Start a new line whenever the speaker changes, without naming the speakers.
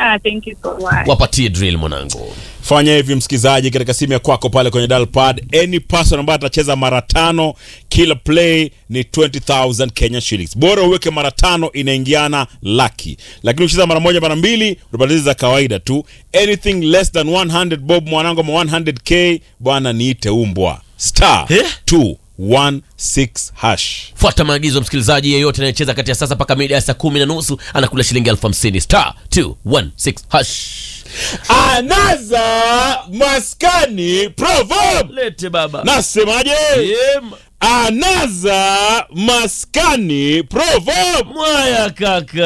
Ah, thank you so much.
wapatie drill mwanangu
fanya hivi msikilizaji katika simu ya kwako pale kwenye dial pad any person ambaye atacheza mara tano kila play ni 20000 kenya shillings bora uweke mara tano inaingiana laki lakini ukicheza mara moja mara mbili unapatiza za kawaida tu anything less than 100 bob mwanangu ama 100k bwana niite umbwa star
Eh?
216 hash
fuata maagizo msikilizaji yeyote anayecheza kati ya sasa mpaka mida ya saa kumi na nusu anakula shilingi elfu hamsini star 216 hash
anaza maskani proverb
lete baba
nasemaje
Yem.
anaza maskani proverb
mwaya kaka